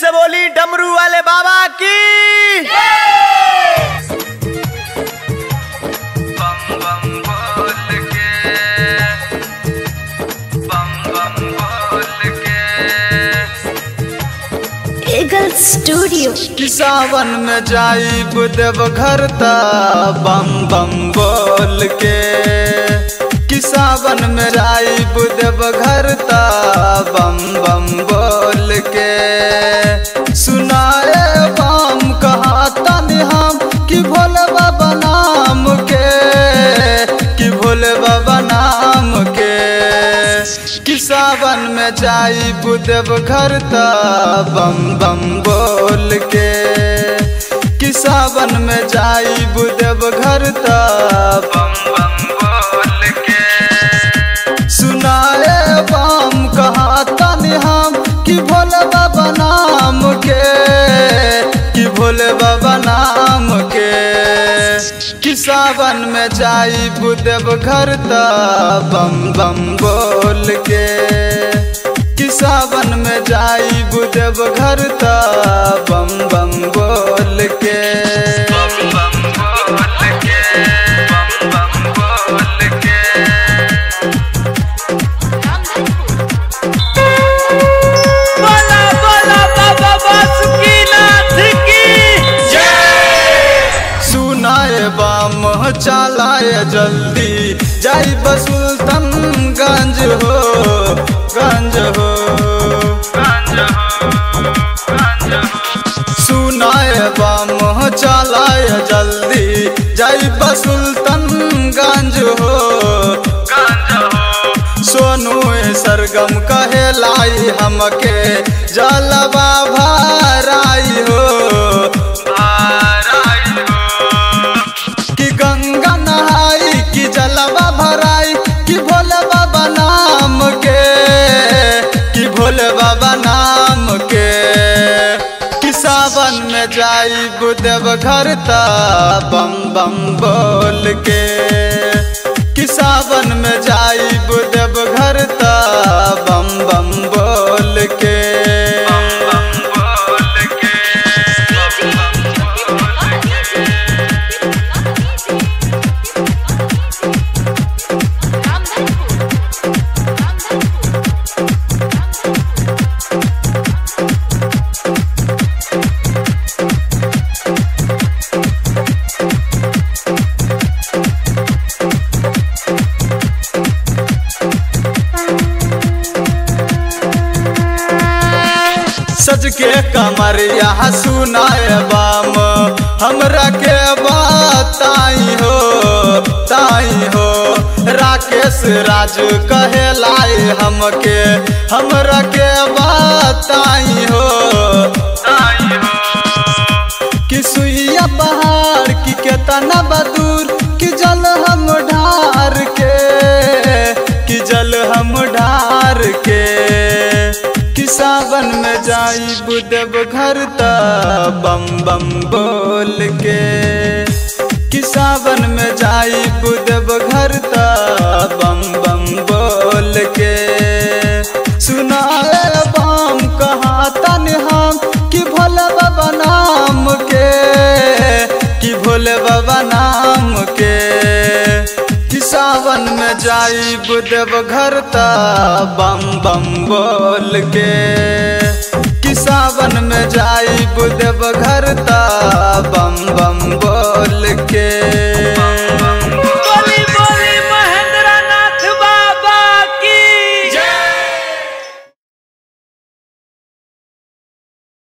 से बोली डमरू वाले बाबा की बम बम बोल के बम बम बोल के Eagle Studio. कि सावन में जाई देव घर ता बम बम बोल के कि सावन में जाई देव घर ता बम बम बोल के सुनाए बम कहा तनि हम कि भोले बाबा नाम के कि भोले बाबा नाम के कि सावन में जाई देव घर ता बम बम बोल के कि सावन में जाई देव घर ता बम बम बोल के सुनाए बम कहा तनि हम कि भोले बाबा नाम के कि भोले बाबा नाम के कि सावन में जाई देव घर ता बम बम बोल के कि सावन में जाई देव घर ता बम बम बोल के बम बम बोल के बम बम बोल के बोला बोला बाबा बासुकीनाथ की सुनाए बाम चलाए जल्दी जाई बसुल्तन गंज हो गंज हो गंज हो गंज हो सुनाए बाम चलाए जल्दी जाई बसुल्तन गंज हो गंज हो सोनू सरगम कहे लाई हमके जलवा भराई हो भराई हो कि गंगा नहाई कि जलवा भराई कि भोले बाबा नाम के कि भोले बाबा नाम के कि सावन में जाई देव घर ता बम बम बोल के कि सावन में जाई देव घर ता बम बम बोल के बम बम बोल के सज के कमरिया सुनाए बाम हमरा के बताई हो ताई हो राकेश राज कहे लाई हमके हमरा के बताई हो ताई हो कि सुइया पहाड़ की केतना बदूर कि जल हम ढार के कि जल हम ढार के कि सावन में जाई देव घर ता बम बम बोल के कि सावन में जाई देव घर ता बम बम बोल के सुनाए बम कहा तन हम कि भोले बाबा नाम के कि भोले बाबा नाम के कि सावन में जाई देव घर ता बम बम बोल के